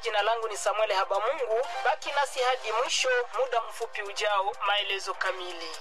jina langu ni Samuel Habamungu. Baki nasi hadi mwisho, muda mfupi ujao, maelezo kamili.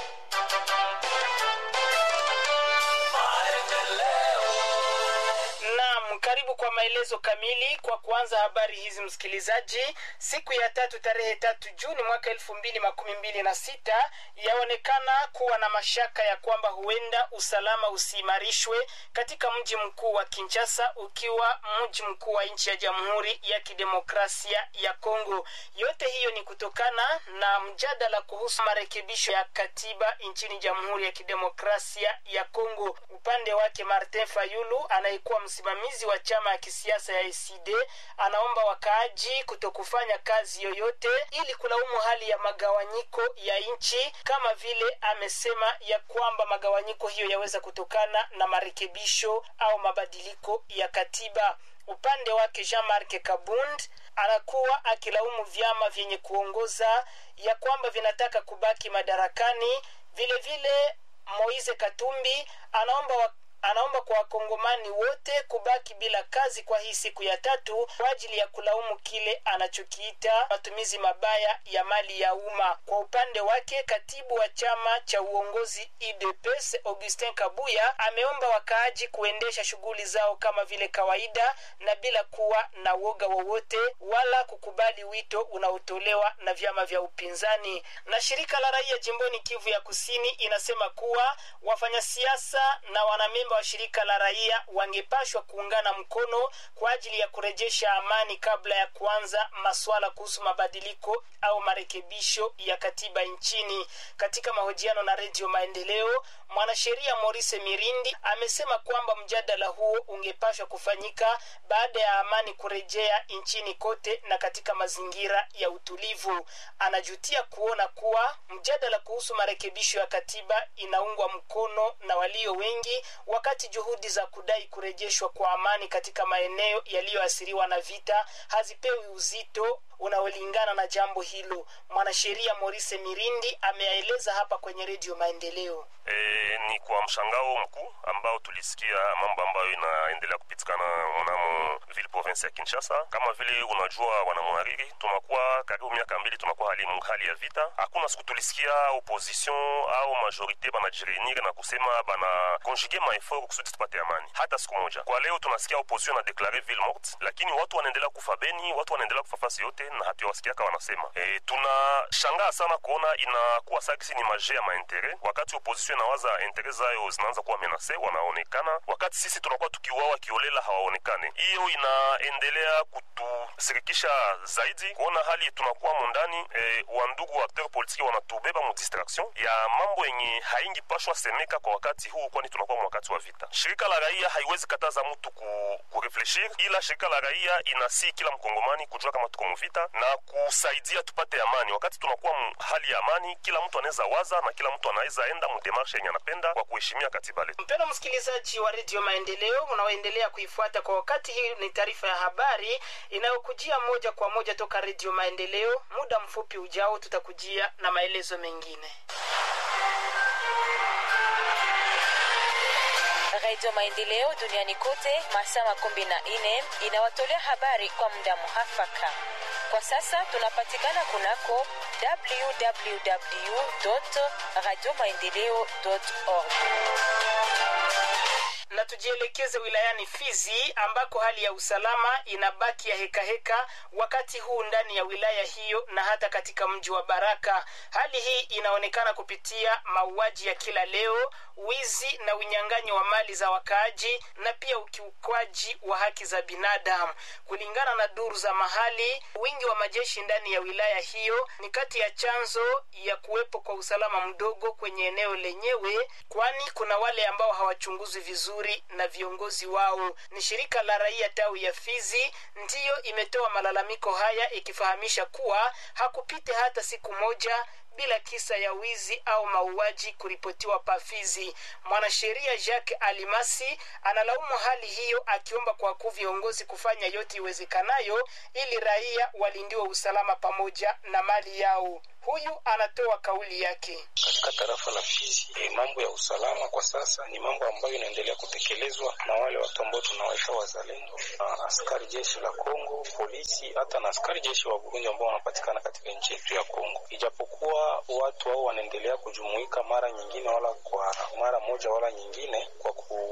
Naam, karibu kwa maelezo kamili. Kwa kuanza habari hizi, msikilizaji, siku ya tatu tarehe tatu Juni mwaka elfu mbili makumi mbili na sita yaonekana kuwa na mashaka ya kwamba huenda usalama usiimarishwe katika mji mkuu wa Kinshasa, ukiwa mji mkuu wa nchi ya Jamhuri ya Kidemokrasia ya Kongo. Yote hiyo ni kutokana na mjadala kuhusu marekebisho ya katiba nchini Jamhuri ya Kidemokrasia ya Kongo. Upande wake Martin Fayulu anayekuwa msimamizi wa chama ya kisiasa ya ECD anaomba wakaaji kutokufanya kazi yoyote ili kulaumu hali ya magawanyiko ya nchi, kama vile amesema ya kwamba magawanyiko hiyo yaweza kutokana na marekebisho au mabadiliko ya katiba. Upande wake Jean-Marc Kabund anakuwa akilaumu vyama vyenye kuongoza ya kwamba vinataka kubaki madarakani. Vile vile Moise Katumbi anaomba wa anaomba kwa wakongomani wote kubaki bila kazi kwa hii siku ya tatu kwa ajili ya kulaumu kile anachokiita matumizi mabaya ya mali ya umma. Kwa upande wake, katibu wa chama cha uongozi UDPS Augustin Kabuya ameomba wakaaji kuendesha shughuli zao kama vile kawaida na bila kuwa na woga wowote wala kukubali wito unaotolewa na vyama vya upinzani. Na shirika la raia jimboni Kivu ya Kusini inasema kuwa wafanyasiasa na wanamemba wa shirika la raia wangepashwa kuungana mkono kwa ajili ya kurejesha amani kabla ya kuanza masuala kuhusu mabadiliko au marekebisho ya katiba nchini. Katika mahojiano na Redio Maendeleo, mwanasheria Maurice Mirindi amesema kwamba mjadala huo ungepashwa kufanyika baada ya amani kurejea nchini kote na katika mazingira ya utulivu. Anajutia kuona kuwa mjadala kuhusu marekebisho ya katiba inaungwa mkono na walio wengi wakati juhudi za kudai kurejeshwa kwa amani katika maeneo yaliyoathiriwa na vita hazipewi uzito unaolingana na jambo hilo. Mwanasheria Maurice Mirindi ameyaeleza hapa kwenye Redio Maendeleo. E, ni kwa mshangao mkuu ambao tulisikia mambo ambayo inaendelea kupitikana mnamo ville province ya Kinshasa. Kama vile unajua, wanamwariri, tunakuwa karibu miaka mbili tunakuwa hali, hali ya vita. Hakuna siku tulisikia opposition au majorite banajireunir na kusema bana konjuge maefort kusudi tupate amani, hata siku moja. Kwa leo tunasikia opposition na deklare ville morte, lakini watu wanaendelea kufa Beni, watu wanaendelea kufa fasi yote na hatuwasikiaka wanasema. E, tunashangaa sana kuona inakuwa sakisi ni maje ya maintere wakati opposition inawaza intere zayo zinaanza kuwa menase, wanaonekana wakati sisi tunakuwa tukiuawa kiolela hawaonekane. Hiyo inaendelea kutusirikisha zaidi kuona hali tunakuwa mondani. E, wandugu wa acteur politiki wanatubeba mu distraction ya mambo yenye haingi pashwa semeka kwa wakati huu, kwani tunakuwa wakati wa vita. Shirika la raia haiwezi kataza mtu ku, kurefleshir, ila shirika la raia inasi kila mkongomani kujua kama tuko muvita na kusaidia tupate amani. Wakati tunakuwa hali ya amani, kila mtu anaweza waza na kila mtu anaweza enda mudemarshe yenye anapenda kwa kuheshimia katiba letu. Mpendwa msikilizaji wa redio Maendeleo unaoendelea kuifuata kwa wakati, hii ni taarifa ya habari inayokujia moja kwa moja toka redio Maendeleo. Muda mfupi ujao tutakujia na maelezo mengine. Redio Maendeleo duniani kote masaa makumi na nne inawatolea habari kwa muda muhafaka. Kwa sasa tunapatikana kunako www radio maendeleo org na tujielekeze wilayani Fizi ambako hali ya usalama inabaki ya hekaheka heka, wakati huu ndani ya wilaya hiyo na hata katika mji wa Baraka. Hali hii inaonekana kupitia mauaji ya kila leo, wizi na unyang'anyi wa mali za wakaaji na pia ukiukwaji wa haki za binadamu. Kulingana na duru za mahali, wingi wa majeshi ndani ya wilaya hiyo ni kati ya chanzo ya kuwepo kwa usalama mdogo kwenye eneo lenyewe, kwani kuna wale ambao hawachunguzwi vizuri na viongozi wao. Ni shirika la raia tawi ya Fizi ndiyo imetoa malalamiko haya ikifahamisha kuwa hakupite hata siku moja bila kisa ya wizi au mauaji kuripotiwa Pafizi. Mwanasheria Jacques Alimasi analaumu hali hiyo, akiomba kwa kuu viongozi kufanya yote iwezekanayo ili raia walindiwe usalama pamoja na mali yao. Huyu anatoa kauli yake. Katika tarafa la Fizi, e, mambo ya usalama kwa sasa ni mambo ambayo inaendelea kutekelezwa na wale watu ambao tunawaita wazalendo, na askari jeshi la Kongo, polisi, hata na askari jeshi wa Burundi ambao wanapatikana katika nchi yetu ya Kongo. Ijapokuwa watu hao wanaendelea kujumuika mara nyingine, wala kwa mara moja wala nyingine, kwa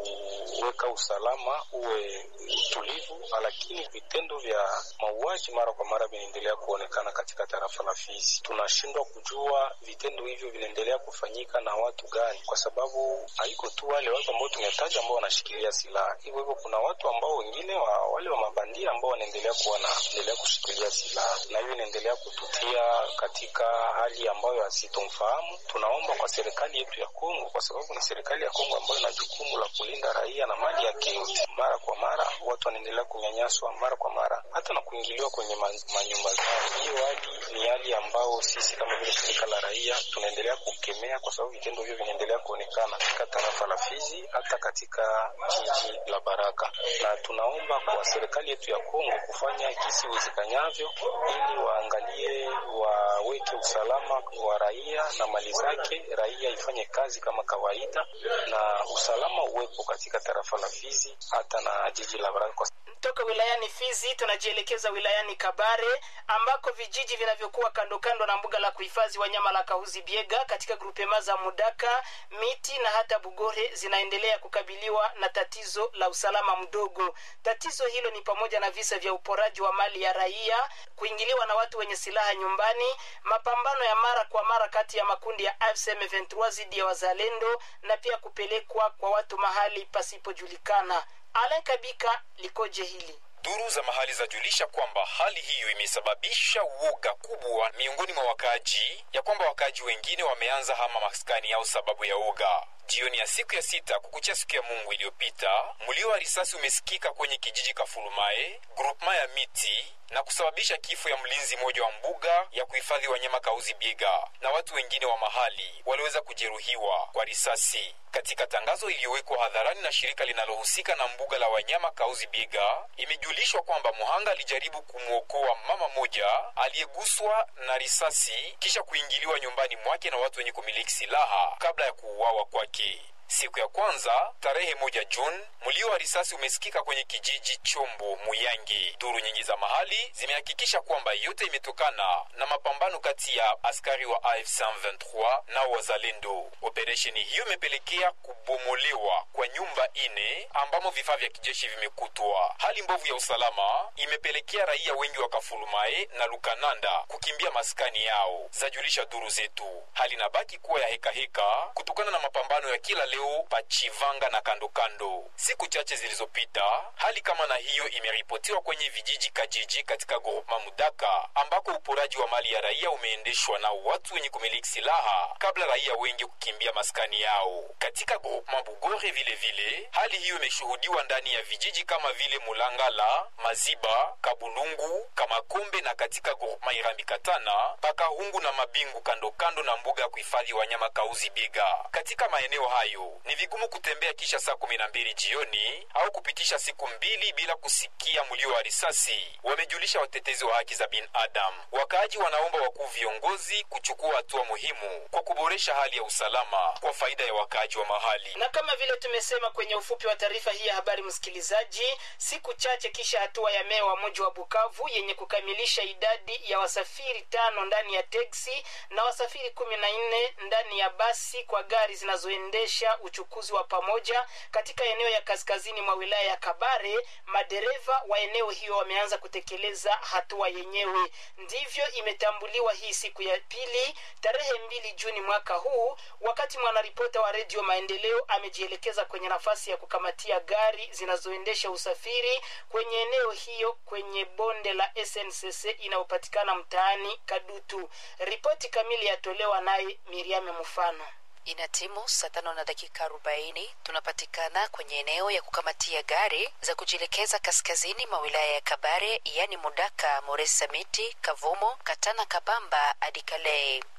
kuweka usalama uwe utulivu, lakini vitendo vya mauaji mara kwa mara vinaendelea kuonekana katika tarafa la Fizi. Tunashindwa kujua vitendo hivyo vinaendelea kufanyika na watu gani, kwa sababu haiko tu wale watu ambao tumetaja ambao wanashikilia silaha. Hivyo hivyo kuna watu ambao wengine wa, wale wa mabandia ambao wanaendelea kuwa naendelea kushikilia silaha, na hiyo inaendelea kututia katika hali ambayo hasitomfahamu. Tunaomba kwa serikali yetu ya Kongo, kwa sababu ni serikali ya Kongo ambayo ina jukumu la kulinda raia na mali yake yote. Mara kwa mara watu wanaendelea kunyanyaswa, mara kwa mara hata na kuingiliwa kwenye manyumba zao. Hiyo hali ni hali ambayo sisi kama vile shirika la raia tunaendelea kukemea, kwa sababu vitendo hivyo vinaendelea kuonekana katika tarafa la Fizi, hata katika jiji la Baraka, na tunaomba kwa serikali yetu ya Kongo kufanya kisi iwezekanyavyo, ili waangalie waweke usalama wa raia na mali zake, raia ifanye kazi kama kawaida na usalama uwepo katika tarafa la Fizi hata na jiji la Baraka. Toka wilayani Fizi tunajielekeza wilayani Kabare ambako vijiji vinavyokuwa kando kando na mbuga la kuhifadhi wanyama la Kahuzi Biega katika grupema za Mudaka, Miti na hata Bugore zinaendelea kukabiliwa na tatizo la usalama mdogo. Tatizo hilo ni pamoja na visa vya uporaji wa mali ya raia, kuingiliwa na watu wenye silaha nyumbani, mapambano ya mara kwa mara kati ya makundi ya AFC M23 dhidi ya wazalendo na pia kupelekwa kwa watu mahali pasipojulikana. Alain Kabika likoje hili? Duru za mahali zajulisha kwamba hali hiyo imesababisha uoga kubwa miongoni mwa wakaaji, ya kwamba wakaaji wengine wameanza hama maskani yao sababu ya uoga. Jioni ya siku ya sita kukuchia siku ya Mungu iliyopita, mlio wa risasi umesikika kwenye kijiji Kafulumae, grupema ya miti na kusababisha kifo ya mlinzi mmoja wa mbuga ya kuhifadhi wanyama Kauzi Biega, na watu wengine wa mahali waliweza kujeruhiwa kwa risasi. Katika tangazo iliyowekwa hadharani na shirika linalohusika na mbuga la wanyama Kauzi Biega, imejulishwa kwamba muhanga alijaribu kumwokoa mama moja aliyeguswa na risasi kisha kuingiliwa nyumbani mwake na watu wenye kumiliki silaha kabla ya kuuawa kwake. Siku ya kwanza tarehe moja Juni, mlio wa risasi umesikika kwenye kijiji Chombo Muyangi. Duru nyingi za mahali zimehakikisha kwamba yote imetokana na mapambano kati ya askari wa AFC M23 na wazalendo. Operesheni hiyo imepelekea kubomolewa kwa nyumba ine ambamo vifaa vya kijeshi vimekutwa. Hali mbovu ya usalama imepelekea raia wengi wa Kafulumae na Lukananda kukimbia maskani yao, zajulisha duru zetu. Hali inabaki kuwa ya hekaheka heka, kutokana na mapambano ya kila leo Pachivanga na kando kando. Siku chache zilizopita, hali kama na hiyo imeripotiwa kwenye vijiji Kajiji katika groupema Mudaka, ambako uporaji wa mali ya raia umeendeshwa na watu wenye kumiliki silaha kabla raia wengi kukimbia maskani yao. Katika groupema Bugore vile vile, hali hiyo imeshuhudiwa ndani ya vijiji kama vile Mulangala, Maziba, Kabulungu, Kamakombe na katika groupema Irambi Katana, Pakahungu na Mabingu kando kando na mbuga ya kuhifadhi wanyama Kauzi Biega. Katika maeneo hayo ni vigumu kutembea kisha saa kumi na mbili jioni au kupitisha siku mbili bila kusikia mlio wa risasi, wamejulisha watetezi wa haki za binadamu. Wakaaji wanaomba wakuu viongozi kuchukua hatua muhimu kwa kuboresha hali ya usalama kwa faida ya wakaaji wa mahali. Na kama vile tumesema kwenye ufupi wa taarifa hii ya habari, msikilizaji, siku chache kisha hatua ya meya wa mji wa Bukavu yenye kukamilisha idadi ya wasafiri tano ndani ya teksi na wasafiri kumi na nne ndani ya basi kwa gari zinazoendesha uchukuzi wa pamoja katika eneo ya kaskazini mwa wilaya ya Kabare, madereva wa eneo hiyo wameanza kutekeleza hatua yenyewe. Ndivyo imetambuliwa hii siku ya pili tarehe mbili Juni mwaka huu, wakati mwanaripota wa redio Maendeleo amejielekeza kwenye nafasi ya kukamatia gari zinazoendesha usafiri kwenye eneo hiyo kwenye bonde la SNCC inayopatikana mtaani Kadutu. Ripoti kamili yatolewa naye Miriame Mfano. Ina timu saa tano na dakika arobaini tunapatikana kwenye eneo ya kukamatia gari za kujielekeza kaskazini mwa wilaya ya Kabare, yaani Mudaka, Moresa, Miti, Kavumo, Katana, Kabamba hadi Kale.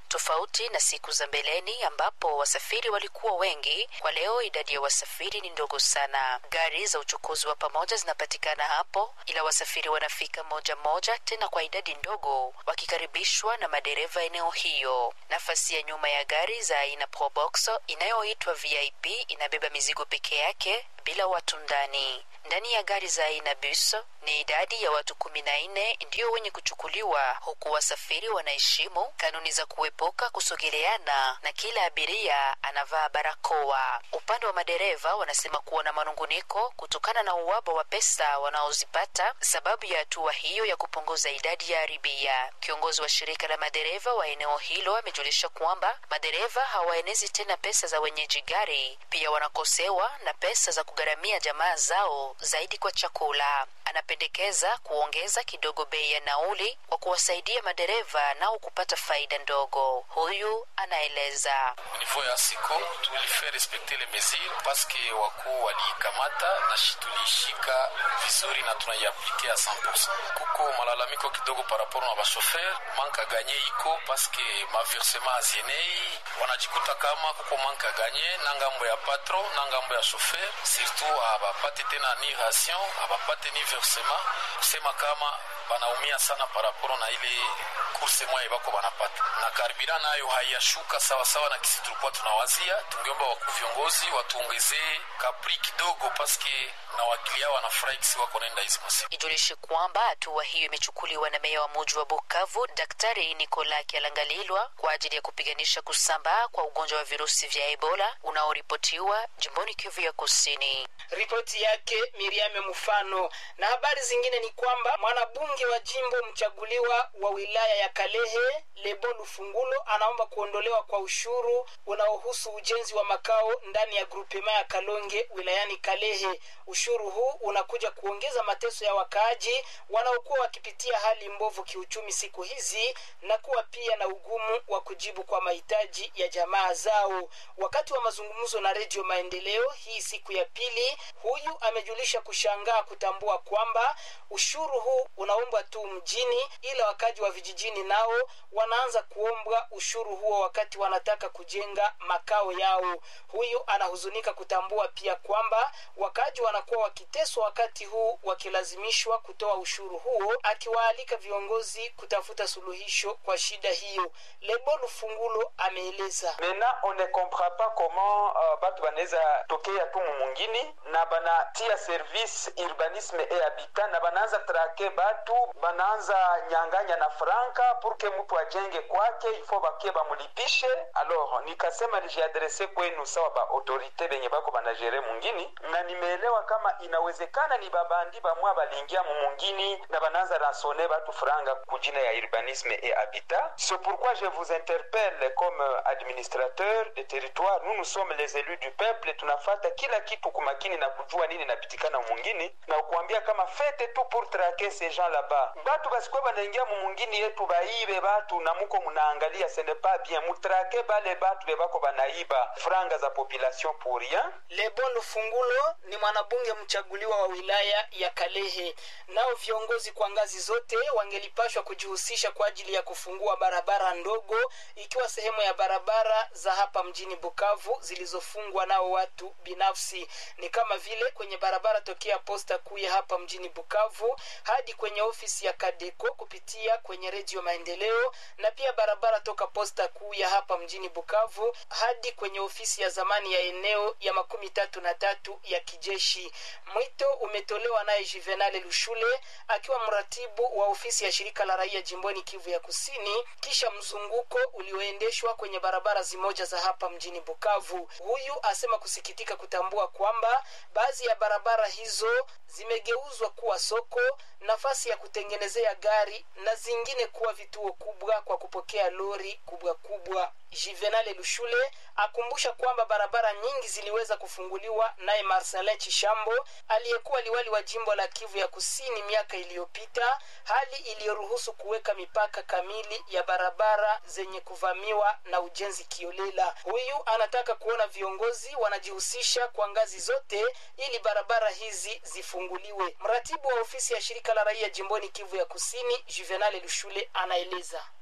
tofauti na siku za mbeleni ambapo wasafiri walikuwa wengi. Kwa leo idadi ya wasafiri ni ndogo sana. Gari za uchukuzi wa pamoja zinapatikana hapo, ila wasafiri wanafika moja moja, tena kwa idadi ndogo, wakikaribishwa na madereva eneo hiyo. Nafasi ya nyuma ya gari za aina Probox inayoitwa VIP inabeba mizigo peke yake bila watu ndani. Ndani ya gari za aina bus ni idadi ya watu kumi na nne ndiyo wenye kuchukuliwa, huku wasafiri wanaheshimu kanuni za kuepuka kusogeleana na kila abiria anavaa barakoa. Upande wa madereva wanasema kuwa na manunguniko kutokana na uwaba wa pesa wanaozipata sababu ya hatua hiyo ya kupunguza idadi ya abiria. Kiongozi wa shirika la madereva wa eneo hilo amejulisha kwamba madereva hawaenezi tena pesa za wenyeji gari, pia wanakosewa na pesa za kugharamia jamaa zao zaidi kwa chakula. Anapendekeza kuongeza kidogo bei ya nauli kwa kuwasaidia madereva nao kupata faida ndogo. Huyu anaeleza. Niveau ya siko tulifaa respekte le mesure paske wakuu waliikamata na tuliishika vizuri na tunaiaplike a 100%. Kuko malalamiko kidogo paraporo na bashofer manka ganye iko paske maversema azienei wanajikuta kama kuko manka ganye na ngambo ya patron na ngambo ya shofer surtout abapate tena ni ration abapate ni versema kusema kama banaumia sana paraporo na ile kurse mwaye bako banapata na karibira nayo haiyashuka sawasawa na kisi tulikuwa tunawazia. Tungeomba wakuu viongozi watuongezee kapri kidogo, paske na wakilia wanafurahi kisi wako naenda hizi masiku. Ijulishe kwamba hatua hiyo imechukuliwa na meya wa muji wa Bukavu, Daktari Nikola Kialangalilwa, kwa ajili ya kupiganisha kusambaa kwa ugonjwa wa virusi vya Ebola unaoripotiwa jimboni Kivu ya Kusini. Ripoti yake Miriame Mfano. Na habari zingine ni kwamba mwanabunge wa jimbo mchaguliwa wa wilaya ya Kalehe Lebo Lufungulo anaomba kuondolewa kwa ushuru unaohusu ujenzi wa makao ndani ya grupema ya Kalonge wilayani Kalehe. Ushuru huu unakuja kuongeza mateso ya wakaaji wanaokuwa wakipitia hali mbovu kiuchumi siku hizi na kuwa pia na ugumu wa kujibu kwa mahitaji ya jamaa zao. Wakati wa mazungumzo na Redio Maendeleo hii siku ya pili, huyu amejulisha kushangaa kutambua kwamba ushuru huu unaombwa tu mjini, ila wakaji wa vijijini nao wanaanza kuombwa ushuru huo wakati wanataka kujenga makao yao. Huyu anahuzunika kutambua pia kwamba wakaji wanakuwa wakiteswa wakati huu wakilazimishwa kutoa ushuru huo, akiwaalika viongozi kutafuta suluhisho kwa shida hiyo. Lebo Lufungulo ameeleza. Maintenant on ne comprend pas comment uh, batu banaweza tokea tu mumungini na banatia service urbanisme et habitat na banaanza trake batu banaanza nyanganya na franka purke mtu ajenge kwake ifo bakie bamulipishe. Alors nikasema nijiadrese kwenu sawa ba autorite benye bako banajere mungini, na nimeelewa kama inawezekana ni babandi bamwa balingia mumungini na banaanza ransone batu franga kujina ya urbanisme et habitat. C'est pourquoi je vous interpelle comme administrateur de territoire, nous nous sommes les élus du peuple, tunafata kila kitu kumakini na kujua nini napitikana mungini na kuambia kama fete tu pour traquer ces gens là-bas. Batu basikuwa banaingia mumungini yetu baibe batu na muko munaangalia ce n'est pas bien, mutrake bale batu bebako banaiba franga za population pour rien. Lebon Lufungulo ni mwanabunge mchaguliwa wa wilaya ya Kalehe. Nao viongozi kwa ngazi zote wangelipashwa kujihusisha kwa ajili ya kufungua barabara ndogo, ikiwa sehemu ya barabara za hapa mjini Bukavu zilizofungwa nao watu binafsi, ni kama vile kwenye barabara tokea posta kuu ya hapa mjini Bukavu hadi kwenye ofisi ya Kadeko kupitia kwenye Redio Maendeleo, na pia barabara toka posta kuu ya hapa mjini Bukavu hadi kwenye ofisi ya zamani ya eneo ya makumi tatu na tatu ya kijeshi. Mwito umetolewa naye Juvenal Lushule akiwa mratibu wa ofisi ya shirika la raia jimboni Kivu ya Kusini, kisha mzunguko ulioendeshwa kwenye barabara zimoja za hapa mjini Bukavu. Huyu asema kusikitika kutambua kwamba baadhi ya barabara hizo zimegeuzwa kuwa soko, nafasi ya kutengenezea gari na zingine kuwa vituo kubwa kwa kupokea lori kubwa kubwa. Juvenal Lushule akumbusha kwamba barabara nyingi ziliweza kufunguliwa naye Marcelin Chishambo aliyekuwa liwali wa jimbo la Kivu ya Kusini miaka iliyopita, hali iliyoruhusu kuweka mipaka kamili ya barabara zenye kuvamiwa na ujenzi kiolela. Huyu anataka kuona viongozi wanajihusisha kwa ngazi zote ili barabara hizi zifunguliwe. Mratibu wa ofisi ya shirika la raia jimboni Kivu ya Kusini, Juvenal Lushule anaeleza.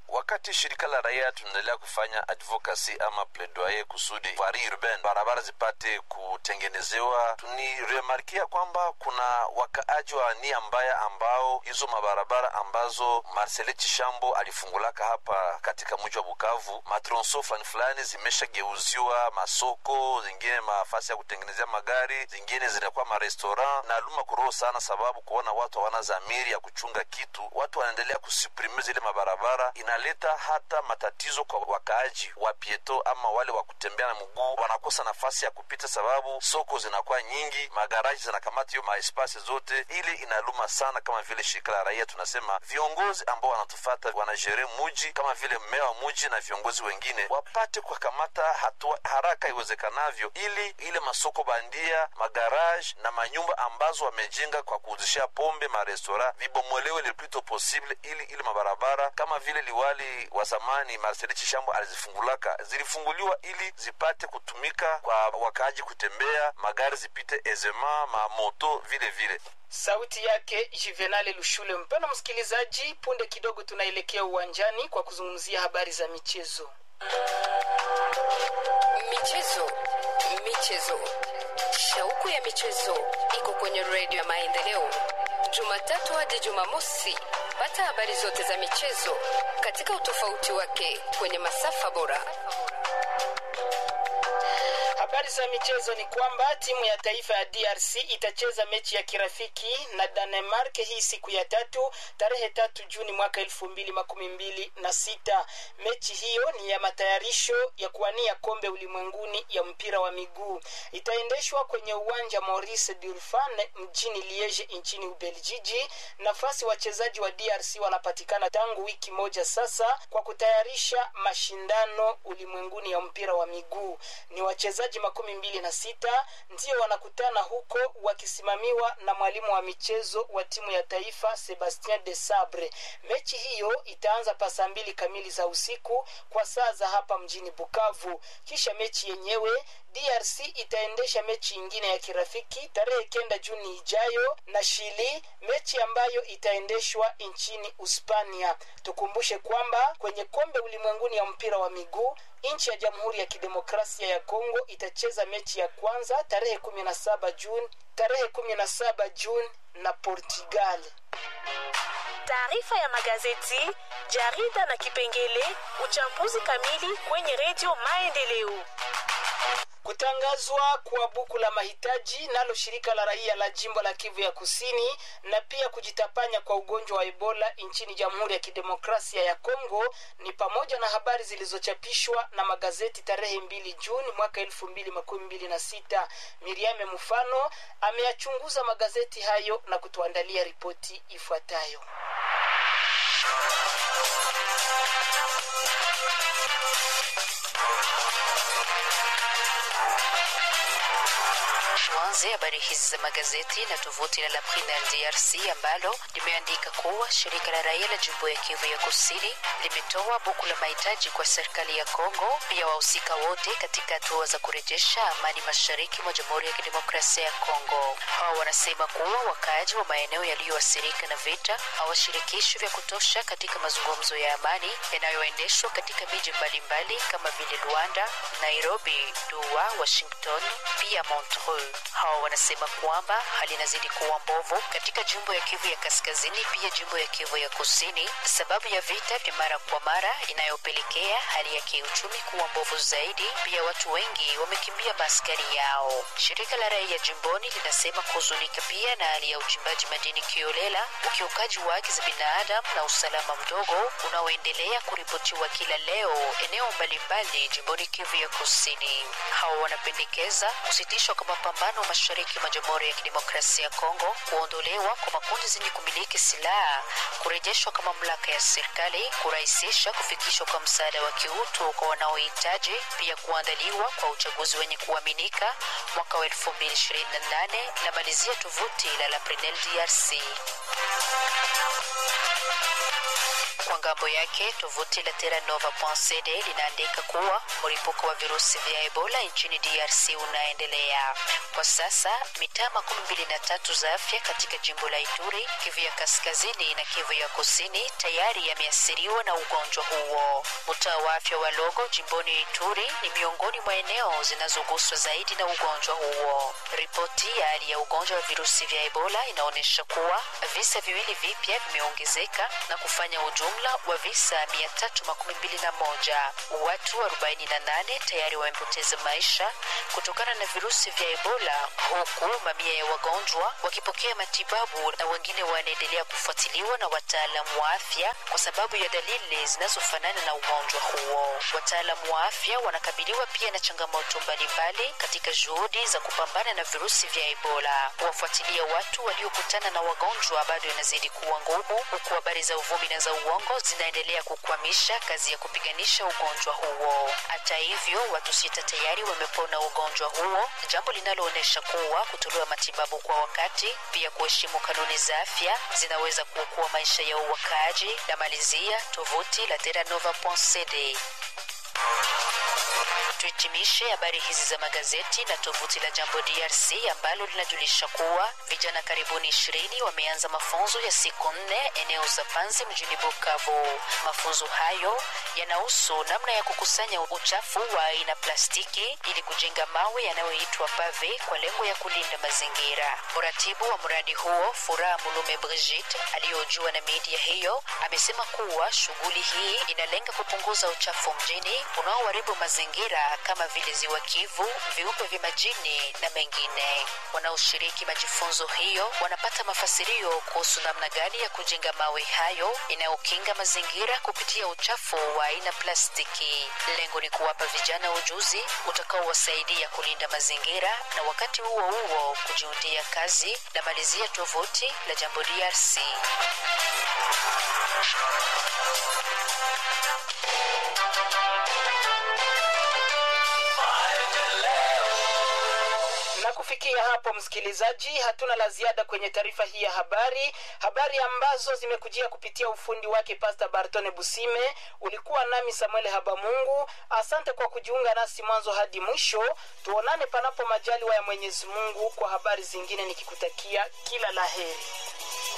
wakati shirika la raia tunaendelea kufanya advocacy ama plaidoyer kusudi vari urbain barabara zipate kutengenezewa, tuniremarkia kwamba kuna wakaaji wa nia mbaya ambao hizo mabarabara ambazo Marcele Chishambo alifungulaka hapa katika mji wa Bukavu, matronso fulani fulani zimeshageuziwa masoko, zingine mafasi ya kutengenezea magari, zingine zinakuwa marestaurant na luma kuroho sana, sababu kuona watu hawana dhamiri ya kuchunga kitu, watu wanaendelea kusuprime zile mabarabara, inaleta hata matatizo kwa wakaaji wa pieto ama wale wa kutembea na mguu, wanakosa nafasi ya kupita sababu soko zinakuwa nyingi, magaraji zinakamata hiyo maespasi zote, ili inaluma sana. Kama vile shirika la raia tunasema viongozi ambao wanatufata wanajere muji kama vile mmea wa muji na viongozi wengine wapate kukamata hatua haraka iwezekanavyo, ili ile masoko bandia, magaraji na manyumba ambazo wamejenga kwa kuuzishia pombe marestora vibomolewe le plus tôt possible, ili ile mabarabara kama vile liwali wa zamani Marcel Chishambo alizifungulaka zilifunguliwa ili zipate kutumika kwa wakaaji kutembea, magari zipite ezema, mamoto vile vile. Sauti yake Juvenale Lushule. Mpendwa msikilizaji, punde kidogo tunaelekea uwanjani kwa kuzungumzia habari za michezo. Michezo, michezo, shauku ya michezo iko kwenye redio ya Maendeleo, Jumatatu hadi Jumamosi. Pata habari zote za michezo katika utofauti wake kwenye masafa bora. Habari za michezo ni kwamba timu ya taifa ya DRC itacheza mechi ya kirafiki na Danemark hii siku ya tatu tarehe tatu Juni mwaka elfu mbili makumi mbili na sita. Mechi hiyo ni ya matayarisho ya kuwania kombe ulimwenguni ya mpira wa miguu. Itaendeshwa kwenye uwanja Maurice Durfan mjini Liege nchini Ubeljiji. Nafasi wachezaji wa DRC wanapatikana tangu wiki moja sasa kwa kutayarisha mashindano ulimwenguni ya mpira wa miguu. Ni wachezaji makumi mbili na sita ndio wanakutana huko wakisimamiwa na mwalimu wa michezo wa timu ya taifa Sebastien de Sabre. Mechi hiyo itaanza pa saa mbili kamili za usiku kwa saa za hapa mjini Bukavu. Kisha mechi yenyewe DRC itaendesha mechi ingine ya kirafiki tarehe kenda Juni ijayo na Chili, mechi ambayo itaendeshwa nchini Uspania. Tukumbushe kwamba kwenye kombe ulimwenguni ya mpira wa miguu nchi ya Jamhuri ya Kidemokrasia ya Kongo itacheza mechi ya kwanza tarehe 17 Juni tarehe 17 Juni na Portugal. Taarifa ya magazeti, jarida na kipengele uchambuzi kamili kwenye redio Maendeleo. Kutangazwa kwa buku la mahitaji nalo shirika la raia la jimbo la Kivu ya Kusini na pia kujitapanya kwa ugonjwa wa Ebola nchini Jamhuri ya Kidemokrasia ya Kongo ni pamoja na habari zilizochapishwa na magazeti tarehe mbili Juni mwaka elfu mbili makumi mbili na sita. Miriame Mfano ameyachunguza magazeti hayo na kutuandalia ripoti ifuatayo. Tuanze habari hizi za magazeti na tovuti la La Prinel DRC ambalo limeandika kuwa shirika la raia la jimbo ya Kivu ya Kusini limetoa buku la mahitaji kwa serikali ya Kongo, pia wahusika wote katika hatua za kurejesha amani mashariki mwa Jamhuri ya Kidemokrasia ya Kongo. Hawa wanasema kuwa wakaaji wa maeneo yaliyoathirika na vita hawashirikishwi vya kutosha katika mazungumzo ya amani yanayoendeshwa katika miji mbalimbali kama vile Luanda, Nairobi, Doha, Washington pia Montreux. Hawa wanasema kwamba hali inazidi kuwa mbovu katika jimbo ya Kivu ya Kaskazini, pia jimbo ya Kivu ya Kusini, sababu ya vita vya mara kwa mara inayopelekea hali ya kiuchumi kuwa mbovu zaidi. Pia watu wengi wamekimbia maaskari yao. Shirika la raia jimboni linasema kuhuzunika pia na hali ya uchimbaji madini kiolela, ukiukaji wa haki za binadamu na usalama mdogo unaoendelea kuripotiwa kila leo eneo mbalimbali jimboni Kivu ya Kusini. Hawa wanapendekeza kusitishwa kwa mapambano mashariki mwa Jamhuri ya Kidemokrasia ya Kongo, kuondolewa kwa makundi zenye kumiliki silaha, kurejeshwa kwa mamlaka ya serikali, kurahisisha kufikishwa kwa msaada wa kiutu kwa wanaohitaji, pia kuandaliwa kwa uchaguzi wenye kuaminika mwaka wa 2028 la malizia tovuti la La Prenel DRC. ngambo yake tovuti la terranova.cd linaandika kuwa mlipuko wa virusi vya ebola nchini drc unaendelea kwa sasa mitaa makumi mbili na tatu za afya katika jimbo la ituri kivu ya kaskazini na kivu ya kusini tayari yameathiriwa na ugonjwa huo mtaa wa afya wa logo jimboni ituri ni miongoni mwa eneo zinazoguswa zaidi na ugonjwa huo ripoti ya hali ya ugonjwa wa virusi vya ebola inaonyesha kuwa visa viwili vipya vimeongezeka na kufanya ujumla wa visa 321 watu 48 tayari wamepoteza maisha kutokana na virusi vya ebola huku mamia ya wagonjwa wakipokea matibabu na wengine wanaendelea kufuatiliwa na wataalamu wa afya kwa sababu ya dalili zinazofanana na ugonjwa huo wataalamu wa afya wanakabiliwa pia na changamoto mbalimbali katika juhudi za kupambana na virusi vya ebola kuwafuatilia watu waliokutana na wagonjwa bado inazidi kuwa ngumu huku habari za uvumi na za uongo zinaendelea kukwamisha kazi ya kupiganisha ugonjwa huo hata hivyo watu sita tayari wamepona ugonjwa huo jambo linaloonyesha kuwa kutolewa matibabu kwa wakati pia kuheshimu kanuni za afya zinaweza kuokoa maisha ya uwakaaji la malizia tovuti la teranova.cd tuhitimishe habari hizi za magazeti na tovuti la jambo drc ambalo linajulisha kuwa vijana karibuni ishirini wameanza mafunzo ya siku nne eneo za panzi mjini bukavu mafunzo hayo yanahusu namna ya kukusanya uchafu wa aina plastiki ili kujenga mawe yanayoitwa pave kwa lengo ya kulinda mazingira mratibu wa mradi huo furaha mulume brigit aliyojua na media hiyo amesema kuwa shughuli hii inalenga kupunguza uchafu mjini unaoharibu mazingira kama vile ziwa kivu viumbe vya majini na mengine wanaoshiriki majifunzo hiyo wanapata mafasirio kuhusu namna gani ya kujenga mawe hayo inayokinga mazingira kupitia uchafu wa aina plastiki lengo ni kuwapa vijana ujuzi utakaowasaidia kulinda mazingira na wakati huo huo kujiundia kazi na malizia tovuti la jambo drc na kufikia hapo msikilizaji hatuna la ziada kwenye taarifa hii ya habari habari ambazo zimekujia kupitia ufundi wake pasta bartone busime ulikuwa nami samuel habamungu asante kwa kujiunga nasi mwanzo hadi mwisho tuonane panapo majaliwa ya mwenyezi mungu kwa habari zingine nikikutakia kila la heri